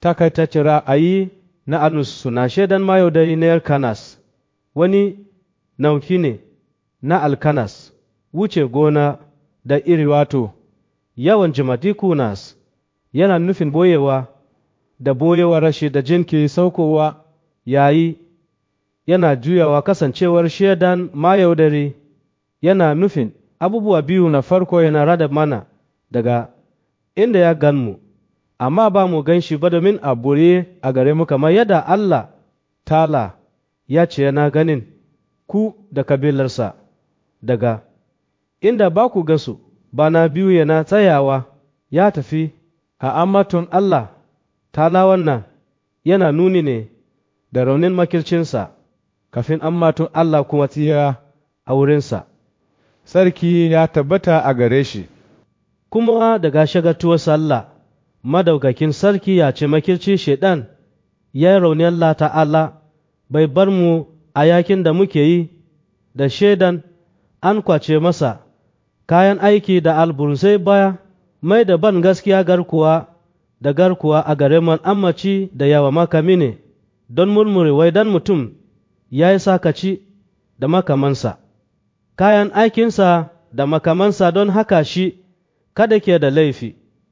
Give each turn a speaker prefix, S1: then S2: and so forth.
S1: takaitaccen ra'ayi na Anus suna shaidan mayaudari na Elkanas, wani nauki ne na Alkanas, wuce gona da iri wato, yawan jimatikunas yana nufin boyewa da boyewa rashi da jinki saukowa yayi yana juyawa kasancewar shaidan mayaudari yana nufin abubuwa biyu na farko yana rada mana daga inda ya gan mu, amma ba mu gan shi ba domin a bure a gare mu kamar yadda Allah tala ya ce yana ganin ku da kabilarsa daga inda ba ku gasu bana biyu yana tsayawa ya tafi a ammatun Allah tala wannan yana nuni ne da raunin makircinsa kafin ammatun Allah kuma tsira a wurinsa.
S2: Sarki ya tabbata a gare shi.
S1: Kuma daga shagatuwar sallah, madaukakin sarki ya ce makirci shaiɗan ya yi rauni Allah ta'ala bai bar mu a yakin da muke yi da shaidan an kwace masa kayan aiki da albursai baya mai da ban gaskiya garkuwa da garkuwa a gare man ammaci da yawa makami ne don murmure wai dan mutum ya yi sakaci da makamansa kayan aikinsa da makamansa don haka shi kada ke da laifi